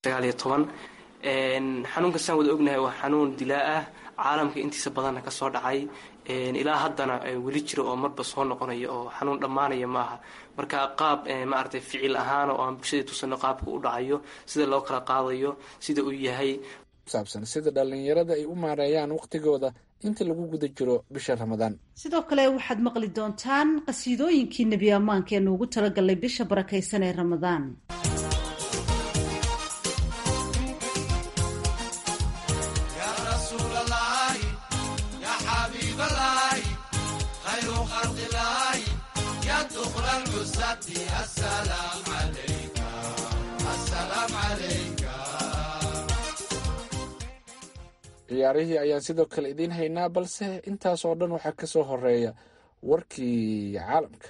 sagaal iyo toban xanuunka saan wada ognahay waa xanuun dilaa ah caalamka intiisa badanna kasoo dhacay ilaa haddana weli jira oo marba soo noqonaya oo xanuun dhammaanaya maaha marka qaab maaragtay ficil ahaan oo aan bulshadii tusano qaabka u dhacayo sida loo kala qaadayo sida uu yahay saabsan sida dhallinyarada ay u maareeyaan wakhtigooda inta lagu guda jiro bisha ramadaan sidoo kale waxaad maqli doontaan qasiidooyinkii nebi ammaanka ee nuugu talagalay bisha barakaysan ee ramadaan ciyaarihii ayaan sidoo kale idiin haynaa balse intaas oo dhan waxaa ka soo horeeya warkii caalamka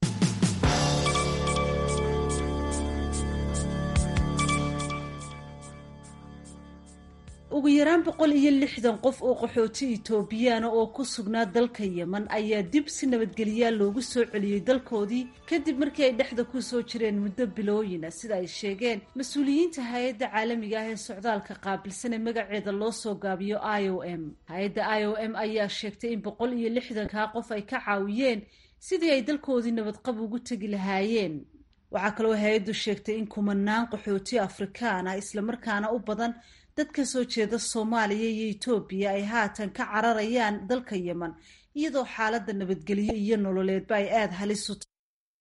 ugu yaraan boqol iyo lixdan qof oo qaxooti itoobiyaana oo ku sugnaa dalka yeman ayaa dib si nabadgelyaa loogu soo celiyey dalkoodii kadib markii ay dhexda ku soo jireen muddo bilooyina sida ay sheegeen mas-uuliyiinta hay-adda caalamiga ah ee socdaalka qaabilsan ee magaceeda loo soo gaabiyo i o m hay-adda i o m ayaa sheegtay in boqol iyo lixdankaa qof ay ka caawiyeen sidii ay dalkoodii nabadqab ugu tegi lahaayeen waxaa kaloo hay-addu sheegtay in kumanaan qaxooti afrikaan ah islamarkaana u badan dad ka soo jeeda soomaaliya iyo etoobiya ay haatan ka cararayaan dalka yeman iyadoo xaaladda nabadgelyo iyo nololeedba ay aada halis u tahay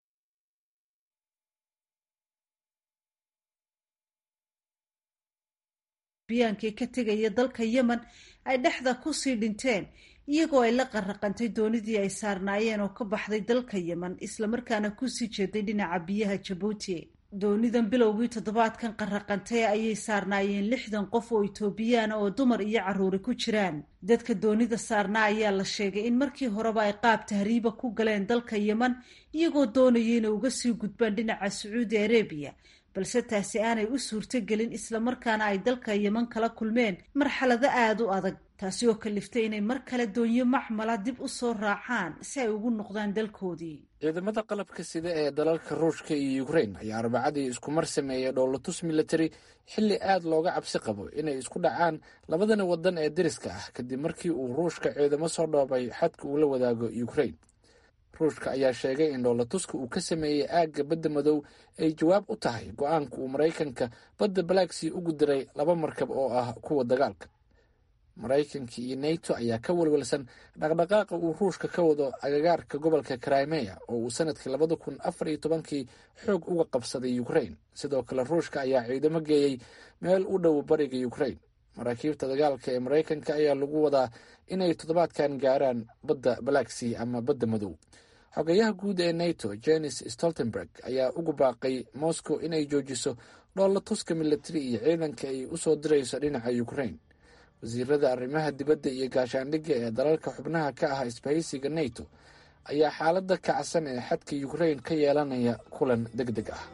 biyaankii ka tegaya dalka yemen ay dhexda kusii dhinteen iyagoo ay la qarraqantay doonidii ay saarnaayeen oo ka baxday dalka yemen islamarkaana kusii jeeday dhinaca biyaha jabuuti doonidan bilowgii toddobaadkan qarraqantay ayay saarnaayeen lixdan qof oo itoobiyaana oo dumar iyo carruuri ku jiraan dadka doonida saarnaa ayaa la sheegay in markii horeba ay qaab tahriiba ku galeen dalka yeman iyagoo doonaya inay uga sii gudbaan dhinaca sacuudi arabiya balse taasi aanay u suurtogelin islamarkaana ay dalka yeman kala kulmeen marxalado aada u adag taasi oo kaliftay inay mar kale doonyo macmala dib u soo raacaan si ay ugu noqdaan dalkoodii ciidamada qalabka sida ee dalalka ruushka iyo ukrain ayaa arbacadii isku mar sameeyay dhoolatus military xilli aad looga cabsi qabo inay isku dhacaan labadani wadan ee deriska ah kadib markii uu ruushka ciidamo soo dhoobay xadka uu la wadaago ukrain ruushka ayaa sheegay in dhoolatuska uu ka sameeyey aagga badda madow ay jawaab u tahay go-aanka uu maraykanka badda balaagsii ugu diray laba markab oo ah kuwa dagaalka maraykanka iyo nato ayaa ka walwalsan dhaqdhaqaaqa uu ruushka ka wado agagaarka gobolka crimea oo uu sanadkii labada kun afar iyo tobankii xoog uga qabsaday ukrain sidoo kale ruushka ayaa ciidamo geeyey meel u dhow bariga ukrain maraakiibta dagaalka ee maraykanka ayaa lagu wadaa inay toddobaadkan gaaraan badda balaagsea ama badda madow xogayaha guud ee nato jenis stoltenberg ayaa ugu baaqay moscow inay joojiso dhoolatuska militari iyo ciidanka ay usoo dirayso dhinaca ukrain wasiirada arrimaha dibadda iyo gaashaandhigga ee dalalka xubnaha ka ah isbahaysiga nato ayaa xaaladda kacsan ee xadka ukrain ka yeelanaya kulan deg deg ah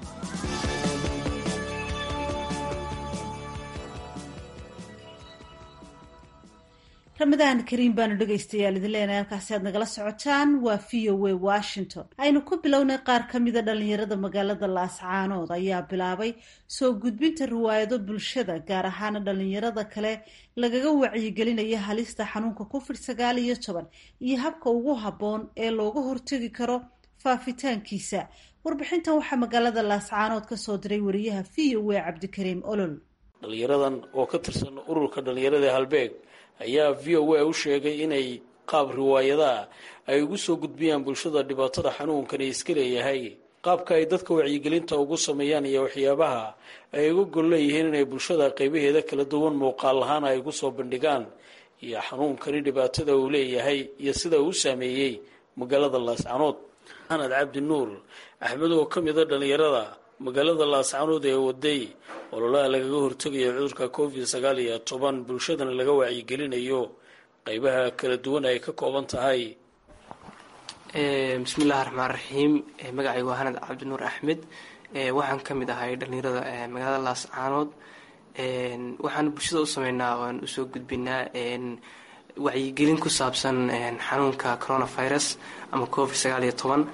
ramadaan kariim baanu dhegaystayaal idin leenahay halkaasi aad nagala socotaan waa v o a washington aynu ku bilownay qaar ka mida dhallinyarada magaalada laascaanood ayaa bilaabay soo gudbinta riwaayado bulshada gaar ahaana dhallinyarada kale lagaga wacyigelinaya halista xanuunka covid sagaal iyo toban iyo habka ugu habboon ee looga hortegi karo faafitaankiisa warbixintan waxaa magaalada laascaanood kasoo diray wariyaha v o a cabdikariim olol dhalinyaradan oo ka tirsan ururka dhalinyarada halbeeg ayaa v o a u sheegay inay qaab riwaayadaa ay ugu soo gudbiyaan bulshada dhibaatada xanuunkani iska leeyahay qaabka ay dadka wacyigelinta ugu sameeyaan iyo waxyaabaha ay uga gol leeyihiin inay bulshada qaybaheeda kala duwan muuqaal lahaan ay ugu soo bandhigaan iyo xanuunkani dhibaatada uu leeyahay iyo sida uu u saameeyey magaalada laascanood maxamed cabdi nuur axmed oo ka mida dhallinyarada magaalada laascanood ee waday ololaha lagaga hortegayo cudurka covid sagaal iyo toban bulshadana laga wacyigelinayo qeybaha kala duwan ay ka kooban tahay bismillahi raxmaan raxiim magacaygu waa hanad cabdinuur axmed waxaan ka mid ahay dhallinyarada magaalada laascaanood waxaan bulshada u sameynaa waan usoo gudbinaa wacyigelin ku saabsan xanuunka coronavirus ama covid sagaal iyo toban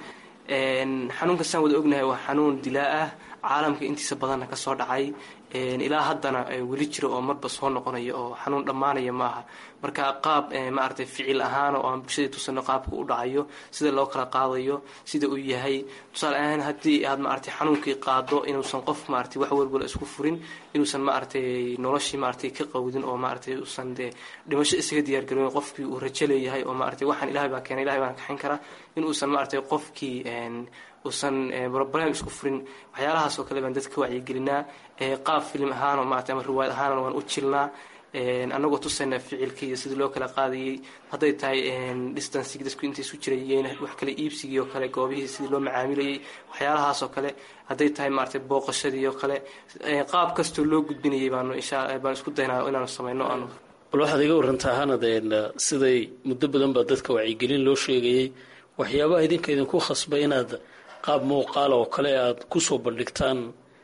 xanuunka saan wada ognahay waa xanuun dilaa ah caalamka intiisa badanna kasoo dhacay ilaa haddana weli jiro oo marba soo noqonayo oo xanuun dhammaanaya maaha marka qaab maaragtay ficil ahaan oo aan bulshadii tusano qaabka u dhacayo sida loo kala qaadayo sida uu yahay tusaale ahaan haddii aad maaragtay xanuunkii qaado inuusan qof maaragtay wax walbala isku furin inuusan maaragtay noloshii maaragtay ka qawdin oo maaragtay uusan dee dhimasho isaga diyaargaroyn qofkii uu rajo leeyahay oo maaragtay waxaan ilahay baa keenay ilahay baan kaxayn karaa in uusan maaragtay qofkii uusan broblem isku furin waxyaalahaas oo kale baan dadka wacyigelinaa qaab filim ahaanoo maarata ama riwaayad ahaanna waan u jilnaa annagoo tusayna ficilkii iyo sidii loo kala qaadayay hadday tahay distancigi dadku intay isu jirayeen wax kale iibsigii oo kale goobihii sidii loo macaamilayay waxyaalahaas oo kale hadday tahay maaragtay booqashadii oo kale qaab kastoo loo gudbinayay baanu insha baan isku daynaa inaanu samayno aanu bal waxaad iga warantaa hanadeen siday muddo badan baa dadka wacyigelin loo sheegayay waxyaabaha idinka idinku khasba inaad qaab muuqaal oo kale aada kusoo bandhigtaan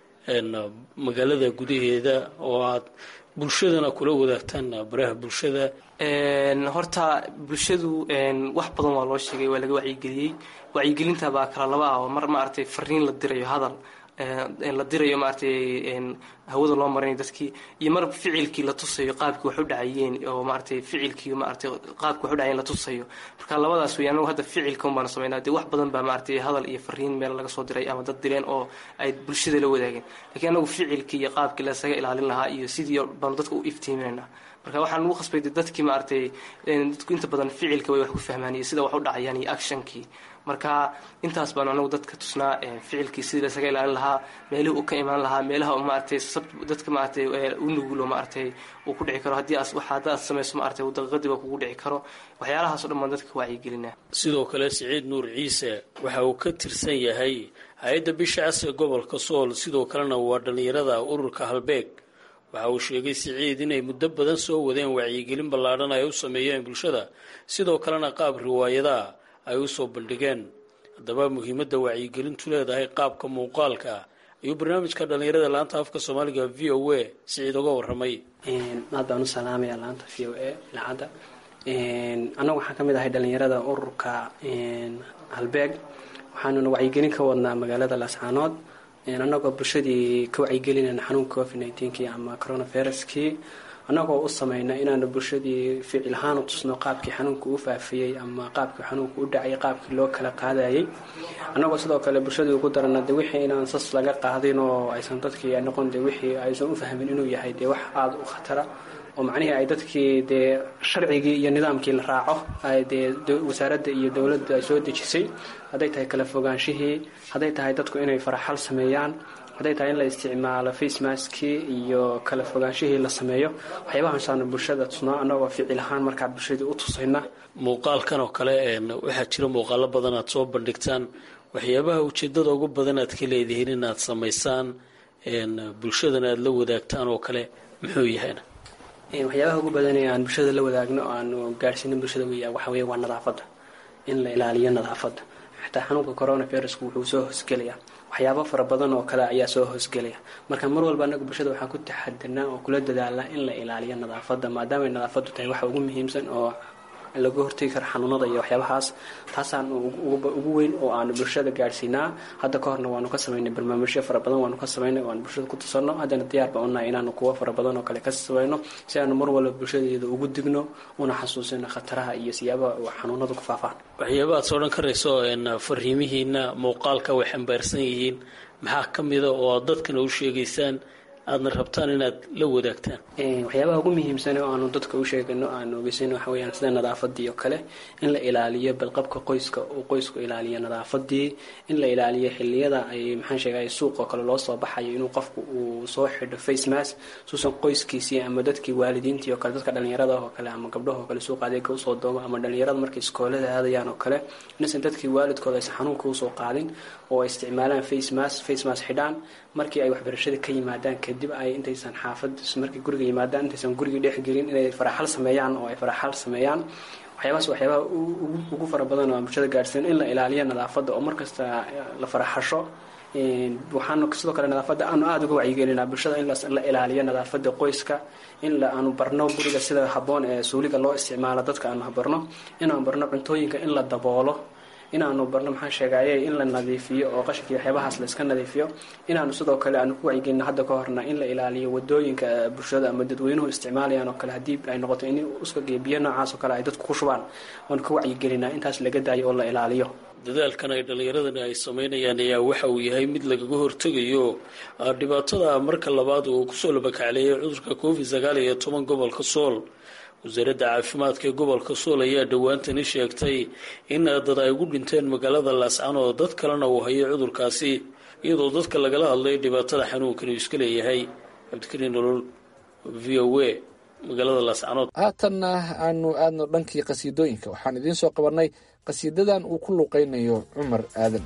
magaalada gudaheeda oo aad bulshadana kula wadaagtaan baraha bulshada horta bulshadu wax badan waa loo sheegay waa laga wacyigeliyey wacyigelinta baa kala laba ah oo mar maaragtay fariin la dirayo hadal la dirayo maaragtay hawada loo marinayo dadkii iyo mar ficilkii la tusayo qaabkii wax u dhacayeen oo maaragtay ficilkii maaragtay qaabkii wax u dhacayeen la tusayo marka labadaas wey anagu hadda ficilka un baanu samaynaa dee wax badan baa maaragtay hadal iyo fariin meel laga soo diray ama dad direen oo ay bulshada la wadaageen lakiin anagu ficilkii iyo qaabkii lasaga ilaalin lahaa iyo sidii baanu dadka u iftiiminaynaa marka waxaan ugu khasbay dadkii maaragtay dadku inta badan ficilka way wax ku fahmaan iyo sida wax u dhacayaan iyo actionkii marka intaas baanu anagu dadka tusnaa ficilkii sidii lasaga ilaalin lahaa meelihii uu ka imaan lahaa meelaha maaragtay dadka maaragtay u nugulo maaragtay uu ku dhici karo haddii as wax haddaad samayso maaragtay daqiiqadiiba kugu dhici karo waxyaalahaas o dhan baan dadka wacyigelinaa sidoo kale siciid nuur ciise waxa uu ka tirsan yahay hay-adda bisha casriga gobolka sool sidoo kalena waa dhallinyarada ururka halbeeg waxa uu sheegay siciid inay muddo badan soo wadeen wacyigelin ballaadhan ay u sameeyeen bulshada sidoo kalena qaab riwaayadaha ay u soo bandhigeen haddaba muhiimadda wacyigelintu leedahay qaabka muuqaalka ah ayuu barnaamijka dhallinyarada laanta afka soomaaliga v o a siciid uga warramay aad baan u salaamaya laanta v o a idaacadda annagu waxaan ka mid ahay dhallinyarada ururka halbeeg waxaanuna wacyigelin ka wadnaa magaalada laascaanood annagoo bulshadii ka wacyigelinayna xanuunka covid nneteen-kii ama coronaviruskii annagoo u samayna inaanu bulshadii ficil ahaan u tusno qaabkii xanuunka u faafiyey ama qaabkii xanuunka u dhacay qaabkii loo kala qaadayay annagoo sidoo kale bulshadii ugu darana de wixii inaan sas laga qaadin oo aysan dadkii noqon de wixii aysan u fahmin inuu yahay dee wax aada u khatara oo macnihii ay dadkii dee sharcigii iyo nidaamkii la raaco dee wasaaradda iyo dowladda ay soo dejisay hadday tahay kala fogaanshihii hadday tahay dadku inay faraxal sameeyaan hadday tahay in la isticmaalo facemaskii iyo kala fogaanshihii la sameeyo waxyaabahasaanu bulshada tusnaa annagoo ficil ahaan markaa bulshadii u tusayna muuqaalkan oo kale waxaa jira muuqaalo badan aad soo bandhigtaan waxyaabaha ujeedada ugu badan aad ka leedihiin inaad samaysaan bulshadana aada la wadaagtaan oo kale muxuu yahayna waxyaabaha ugu badan ee aan bulshada la wadaagno o aanu gaadhsiinin bulshada wey waxa weeye waa nadaafadda in la ilaaliyo nadaafadda xataa xanuunka coronavirusku wuxuu soo hoosgelayaa waxyaabo fara badan oo kale ayaa soo hoosgelaya marka mar walba anagu bulshada waxaan ku taxadirnaa oo kula dadaalnaa in la ilaaliyo nadaafadda maadaamay nadaafaddu tahay waxa ugu muhiimsan oo laga hortegi karo xanuunada iyo waxyaabahaas taasaan ugu weyn oo aanu bulshada gaadhsiinaa hadda ka horna waanu ka samaynay barnaamijyo fara badan waanu ka samaynay waanu bulshada ku tusano haddana diyaar baan unahay inaanu kuwo fara badan oo kale ka samayno si aanu mar walba bulshadeeda ugu digno una xasuusino khataraha iyo siyaabaha xanuunadu ku faafaan waxyaaba aad soo dhan karayso fariimihiina muuqaalka way xambaarsan yihiin maxaa ka mida oo aad dadkana u sheegaysaan aadna rabtaan inaad la wadaagtaan waxyaabaha ugu muhiimsan oo aanu dadka u sheegano aanu ogeysan waxa weyaan sida nadaafadii oo kale in la ilaaliyo balqabka qoyska uu qoysku ilaaliyo nadaafadii in la ilaaliyo xiliyada ay maxaan sheegay suuqoo kale loo soo baxayo inuu qofku uu soo xidho face mask suusan qoyskiisii ama dadkii waalidiintii oo kale dadka dhalinyarada oo kale ama gabdhahoo kale suuqa adeega usoo doomo ama dhalinyarada markay iskoolada aadayaan oo kale inaysan dadkii waalidkooda aysan xanuunka usoo qaadin oo ay isticmaalaan face mask face mask xidhaan markii ay waxbarashada ka yimaadaan kadib ay intaysan xaafad markay guriga yimaadaan intaysan gurigii dhexgelin inay faraxal sameeyaan oo ay faraxal sameeyaan waxyaabahaas waxyaabaha ugu fara badan oo bulshada gaadhsiin in la ilaaliyo nadaafadda oo markasta la faraxasho waxaanu sidoo kale nadaafadda aanu aada uga wacyigelinaa bulshada in la ilaaliyo nadaafadda qoyska in aanu barno guriga sida habboon ee suuliga loo isticmaalo dadka aanu barno inaanu barno cuntooyinka in la daboolo inaanu barno maxaan sheegaye in la nadiifiyo oo qashinka iyo waxyaabahaas la iska nadiifiyo inaanu sidoo kale aanu ku wacyigelino hadda ka horna in la ilaaliyo wadooyinka bulshada ama dadweynuhu isticmaalayaan oo kale haddii ay noqoto in uskaga biyo noocaas oo kale ay dadku ku shubaan waanu ka wacyigelinaa intaas laga daayo oo la ilaaliyo dadaalkan ay dhallinyaradani ay sameynayaan ayaa waxa uu yahay mid lagaga hortegayo dhibaatada marka labaad uu kusoo labakacleeyay cudurka covid sagaal iyo toban gobolka sool wasaaradda caafimaadka ee gobolka sool ayaa dhowaantani sheegtay in dad ay ugu dhinteen magaalada laascanood dad kalena uu hayay cudurkaasi iyadoo dadka lagala hadlay dhibaatada xanuunkan uu iska leeyahay cabdikariin nolol v o a magaalada laascanood haatanna aanu aadno dhankii qasiidooyinka waxaan idiin soo qabanay qasiidadan uu ku luuqaynayo cumar aadan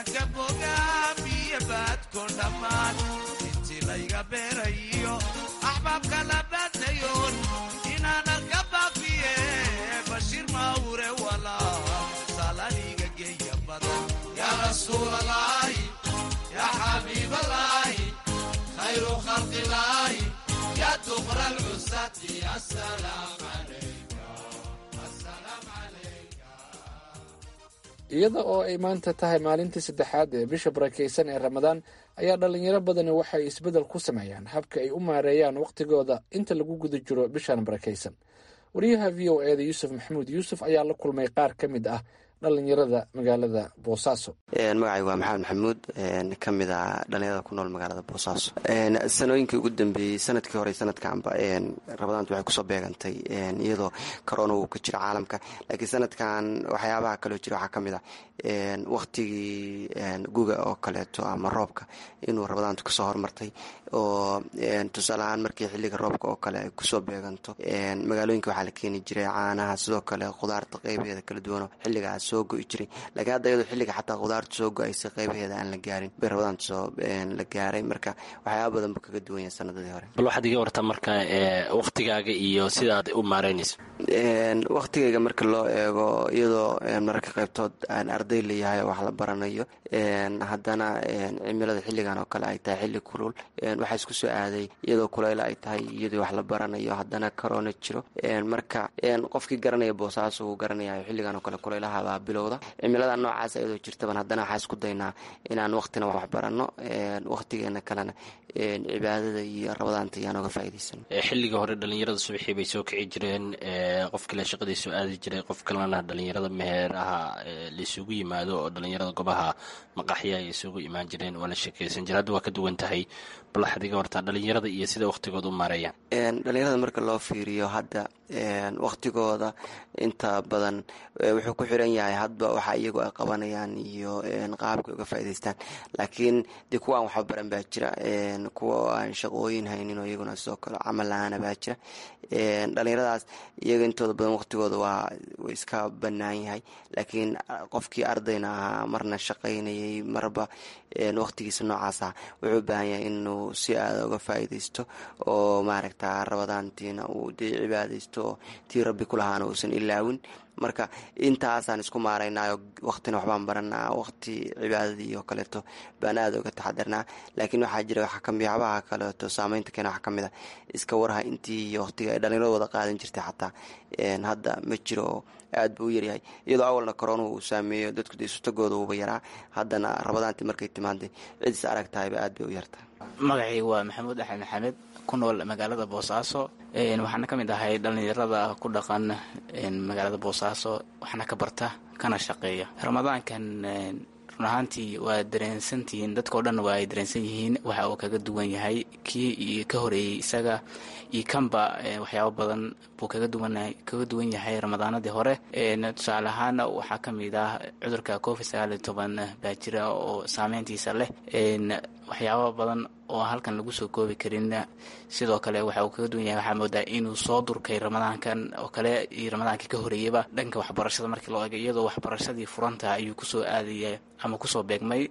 ka bogaa biyo baadko dhammaan intii layga beerayo axbaabka la baadayoon inaanan ka baafiye bashiir mawre walaa salaniga geeya badan yaa rasuulalaahi yaa xabiibalaahi khayru khalqilaahi yaa duqra lcusati asalaam calayka asalaam calayka iyada oo ay maanta tahay maalintii saddexaad ee bisha barakaysan ee ramadaan ayaa dhalinyaro badani waxay isbeddel ku sameeyaan habka ay u maareeyaan wakhtigooda inta lagu guda jiro bishan barakaysan wariyaha v o e da yuusuf maxamuud yuusuf ayaa la kulmay qaar ka mid ah dhalinyarada magaalada boosaaso magacay waa maxamed maxamuud ka mid a dhalinyarada ku nool magaalada boosaaso sanooyinkii ugu dambeeyey sanadkii hore sanadkanba rabadaantu waxay kusoo beegantay iyadoo corona uu ka jiro caalamka laakiin sanadkan waxyaabaha kaloo jira waxaa ka mid ah wakhtigii guga oo kaleeto ama roobka inuu rabadaantu kasoo hormartay oo tusaale ahaan markii xilliga roobka oo kale ay kusoo beeganto magaalooyinka waxaa la keeni jiray caanaha sidoo kale khudaarta qeybaheeda kala duwano xilligaas soo go-i jiray laakiin hadda iyadoo xilliga xataa khudaartu soo go-aysa qeybaheeda aan la gaarin bay rabadaantu soo la gaaray marka waxyaaba badan buu kaga duwan yahay sanadadii hore bal waxaad iga wartaa marka wakhtigaaga iyo sidaad u maareynayso wakhtigayga marka loo eego iyadoo mararka qaybtood aan arday layahay oo wax la baranayo haddana cimilada xilligan oo kale ay tahay xilli kulul waxaa isku soo aaday iyadoo kuleyla ay tahay iyadoo wax la baranayo haddana corona jiro marka qofkii garanaya boosaaso uu garanayayo xilligan oo kale kuleylahabaa bilowda cimilada noocaas iyadoo jirtaban haddana waxaa isku daynaa inaan waqtina wax barano waqtigeena kalena cibaadada iyo rabadaanta iyaan oga faa'iidaysano xilliga hore dhalinyarada subaxii bay soo kici jireen qof kale shaqadii soo aadi jiray qof kalena dhalinyarada meheeraha laisugu yimaado oo dhalinyarada gobaha maqaxya ay isugu imaan jireen waa la sheekeysan jira hadda waa ka duwan tahay bal waxaad iga wartaa dhalinyarada iyo sida wakhtigooda u maareeyaan dhalinyarada marka loo fiiriyo hadda wakhtigooda inta badan wuxuu ku xiran yahay hadba waxa iyagu ay qabanayaan iyo qaabka uga faa'idaystaan laakiin dee kuwa aan waxba baran baa jira kuwa aan shaqooyin haynin oo iyaguna sidoo kale camal la-aana baa jira dhalinyaradaas iyaga intooda badan wakhtigooda waa iska bannaan yahay laakiin qofkii ardayna ahaa marna shaqaynayay marba wakhtigiisa noocaas ah wuxuu u baahan yahay inuu si aada uga faa'iidaysto oo maaragta rabadaantiina uu dee cibaadaysto oo tii rabbi ku lahaana uusan ilaawin marka intaasaan isku maaraynayo waqtina waxbaan baranaa waqti cibaadadii oo kaleeto baan aada uga taxadarnaa laakiin waxaa jira waxyaabaha kaleeto saameynta keena waxaa kamid a iska warha intii waqtiga ay dhalinyarada wada qaadan jirtay xataa hadda ma jiro oo aad buu u yaryahay iyadoo awalna korona uu saameeyo dadku dee isutagooda uuba yaraa haddana rabadaantii markay timaaday cid is arag tahayba aad bay u yartahay magacii waa maxamuud axmed maxamed ku nool magaalada boosaaso waxaana ka mid ahay dhallinyarada ku dhaqan magaalada boosaaso waxaana ka barta kana shaqeeya ramadaankan run ahaantii waa dareensantihiin dadkao dhan waa ay dareensan yihiin waxa uu kaga duwan yahay kii ka horeeyey isaga iyo kanba waxyaabo badan buu kaga duwan kaga duwan yahay ramadaanadii hore tusaale ahaan waxaa ka mid ah cudurka covid sagaal iyo toban baa jira oo saameyntiisa leh waxyaabo badan oo halkan lagu soo koobi karin sidoo kale waxa uu kaga duwan yahay waxaa moodaa inuu soo durkay ramadaankan oo kale iyo ramadaankii ka horeeyeyba dhanka waxbarashada markii loo eego iyadoo waxbarashadii furanta ayuu kusoo aadaya ama kusoo beegmay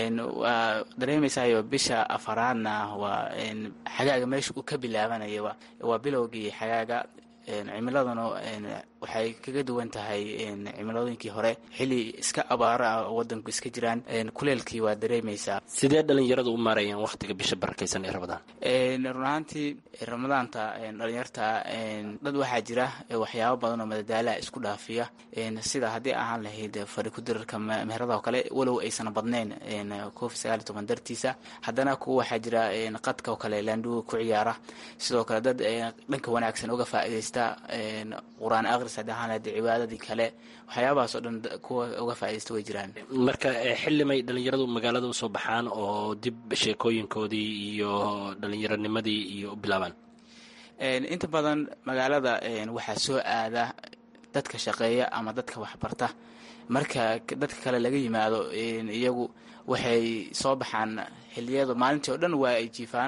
waa dareemaysayo bisha afaraadna waa xagaaga meesha uu ka bilaabanaya waa bilowgii xagaaga cimiladuna waxay kaga duwan tahay cimiladooyinkii hore xili iska abaaro ah oo wadanku iska jiraan kuleelkii waa dareemaysaa sidee dhalinyaradu u maareeyaan wakhtiga bisha barakaysan ee ramadaan run ahaantii ramadaanta dhalinyarta dad waxaa jira waxyaabo badan oo madadaalaha isku dhaafiya sida haddii ahaan lahayd fari kudirarka meherada oo kale walow aysan badnayn covid sagaal iyo toban dartiisa haddana kuwa waxaa jira qadka oo kale laandhuga ku ciyaara sidoo kale dad dhanka wanaagsan uga faa'iidaysta qur-aan aqris haddii ahaan lahayd cibaadadii kale waxyaabahaas oo dhan kuwa uga faa'iidaysta way jiraan marka xillimay dhalinyaradu magaalada usoo baxaan oo dib sheekooyinkoodii iyo dhallinyaronimadii iyo u bilaabaan inta badan magaalada waxaa soo aada dadka shaqeeya ama dadka waxbarta marka dadka kale laga yimaado iyagu waxay soo baxaan xiliyada maalintii oo dhan waa ay jiifaan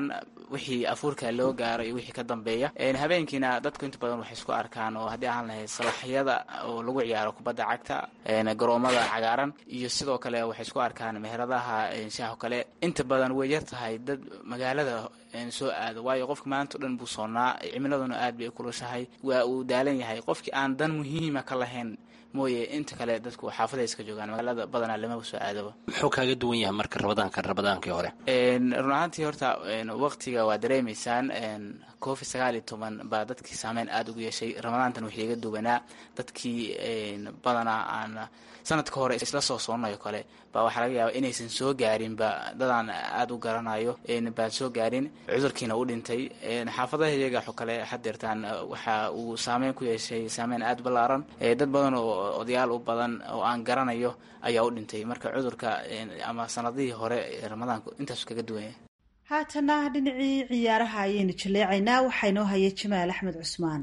wixii afuurka loo gaaro iyo wixii ka dambeeya habeenkiina dadku inta badan waxay isku arkaan oo haddii aan lahayd salaxyada oo lagu ciyaaro kubadda cagta garoomada cagaaran iyo sidoo kale waxay isku arkaan meheradaha shaaho kale inta badan way yar tahay dad magaalada soo aado waayo qofka maanta o dhan buu soonnaa cimiladuna aad bay kulushahay waa uu daalan yahay qofkii aan dan muhiima ka lahayn mooye inta kale dadku xaafaday iska joogaan magaalada badanaa lamaba soo aadaba muxuu kaaga duwan yahay marka rabadaanka rabadaankii hore run ahaantii horta waqtiga waa dareemaysaan covid sagaal iyo toban baa dadkii saameyn aada ugu yeeshay ramadaantan wixii iga duwanaa dadkii badanaa aan sanadka hore isla soo soonayo kale baa waxaa laga yaaba inaysan soo gaarinba dadaan aada u garanayo baan soo gaarin cudurkiina u dhintay xaafadaha iyaga xo kale xadeertaan waxa uu saameyn ku yeeshay saameyn aada ballaaran dad badan oo odayaal u badan oo aan garanayo ayaa u dhintay marka cudurka ama sanadihii hore ramadaanku intaasu kaga duwanya haatana dhinacii ciyaaraha ayaynu jaleecaynaa waxaa inoo haya jamaal axmed cusmaan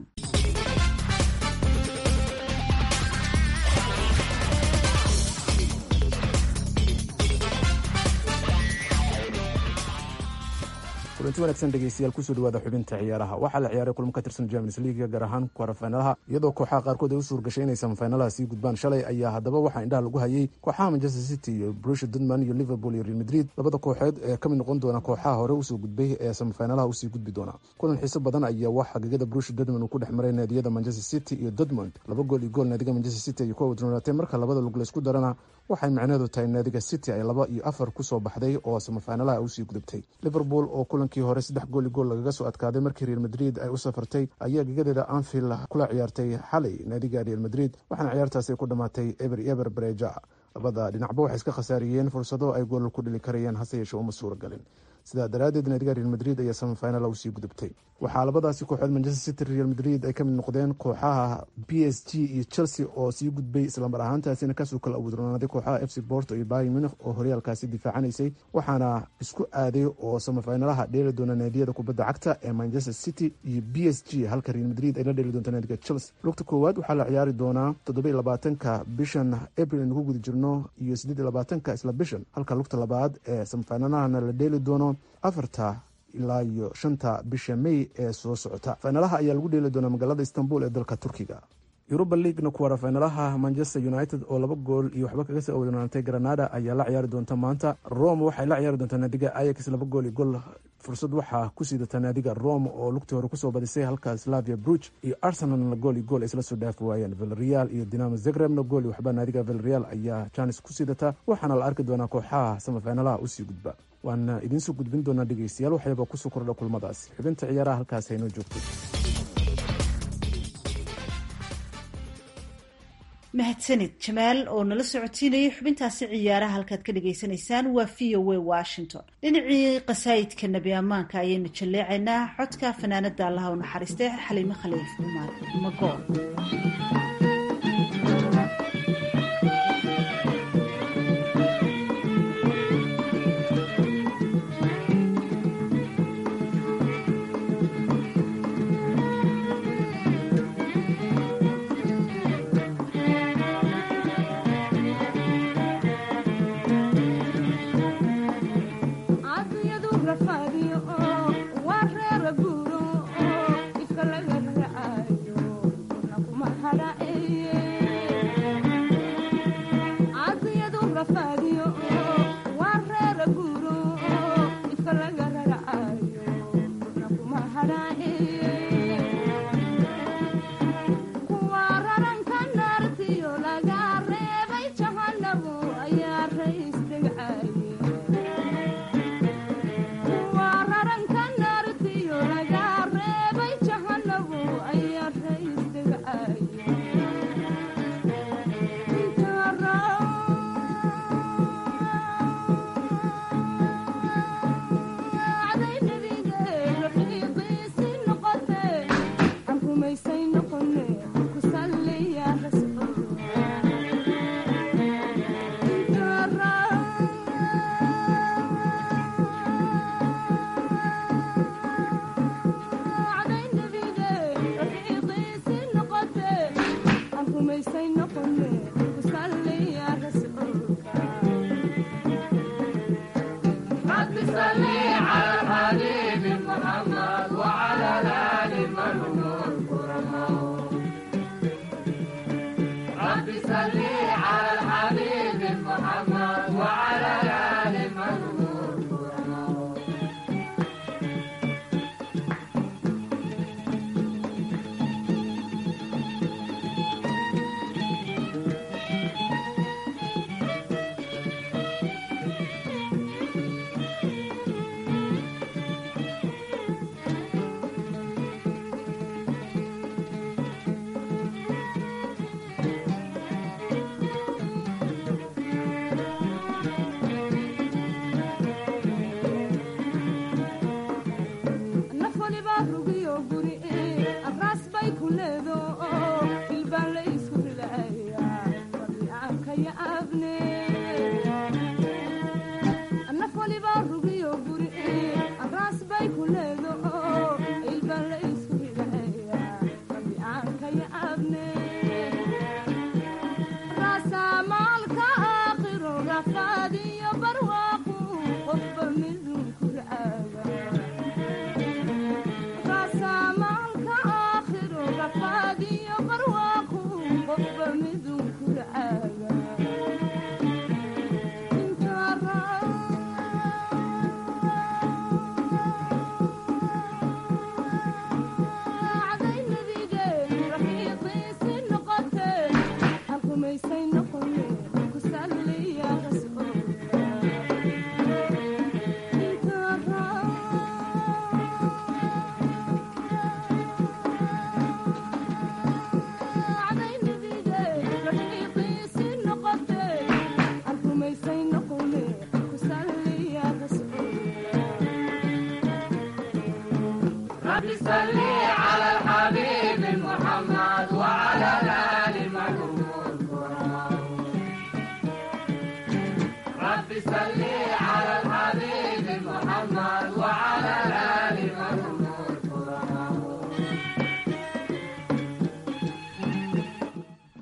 kulanti wanaagsan dhegeystayaal kusoo dhawaada xubinta ciyaaraha waxaa la ciyaaray kulmo ka tirsan champions league gaar ahaan kwarafaynalaha iyadoo kooxaha qaarkood ay u suurgashay inay samafaynalaha sii gudbaan shalay ayaa haddaba waxaa indhaha lagu hayay kooxaha manchester city iyo brusha dudman iyo liverpool iyo real madrid labada kooxeed ee ka mid noqon doona kooxaha hore usoo gudbay ee samafaynalaha usii gudbi doona kulan xiiso badan ayaa waxaa gegada brusha dudman uu ku dhex maray naadiyada manchester city iyo dudmond laba gool iyo gool naadiga manchester city ay ku awdronaatay marka labada lug laysku darana waxay macnaheedu tahay naadiga city ay laba iyo afar kusoo baxday oo samafaynalaha usii gudubtay liverpool oo kulankii hore saddex gool iyo gool lagaga soo adkaaday markii real madrid ay u safartay ayaa gegadeeda anfield kula ciyaartay xalay naadiga real madrid waxaana ciyaartaasi ku dhammaatay eber eber bareja labada dhinacba waxay iska khasaariyeen fursado ay goolal ku dhili karayeen hase yeeshee uma suura galin sidaa daraaddeed naadiga real madrid ayaa samafinal usii gudubtay waxaa labadaasi kooxood manchester city real madrid ay ka mid noqdeen kooxaha b s g iyo chelsea oo sii gudbay islamar ahaantaasina kasoo kala awudronaaday kooxaha f c borto iyo bayi munich oo horyaalkaasi difaacanaysay waxaana isku aaday oo samafinalaha dheeli doona naadiyada kubadda cagta ee manchester city iyo b s g halka real madrid ay la dheeli doonta naadiga chelsea lugta koowaad waxaa la ciyaari doonaa toddoba labaatanka bishan april aynu ku guda jirno iyo siddeed labaatanka isla bishan halka lugta labaad ee samafinalahana la dheeli doono afarta ilaa iyo shanta bisha may ee soo socota faynalaha ayaa lagu dheeli doonaa magaalada istanbul ee dalka turkiga yuruba leaguena kuwara faynalaha manchester united oo laba gool iyo waxba kaga soo awdnaantay granada ayaa la ciyaari doonta maanta rome waxay la ciyaari doontaa naadiga ayax laba gool iyo gool fursad waxaa ku siidata naadiga rome oo lugtii hore kusoo badisay halka slavia bruch iyo arsenalna gool iyo gool ay isla soo dhaafi waayeen vilreal iyo dinamo zegrebna gool iyo waxba naadiga vilreal ayaa janis ku siidata waxaana la arki doonaa kooxaha samafinalaha usii gudba waana idiinsoo gudbin doonaa dhegeystayaal waxyaba kusoo kordha kulmadaasi xubinta ciyaaraha halkaas haynoo joogtay mahadsanid jamaal oo nala socotiinayay xubintaasi ciyaaraha halkaad ka dhagaysanaysaan waa v o a washington dhinacii qasaayidka nebi ammaanka ayaynu jalleecaynaa codka fanaanada allaha u naxariistay xaliimo khaliif cumar magool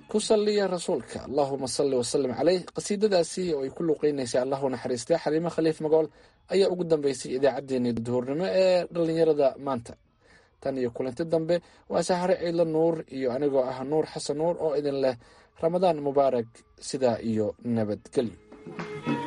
ku salliya rasuulka allahuma salli wasalim caleyh qasiidadaasi oo ay ku luuqeynaysay allahu naxariistay xaliimo khaliif magool ayaa ugu dambeysay idaacaddeenii duhurnimo ee dhallinyarada maanta tan iyo kulanti dambe waa sahare ciidla nuur iyo anigoo ah nuur xasan nuur oo idin leh ramadaan mubaarak sidaa iyo nabadgelyo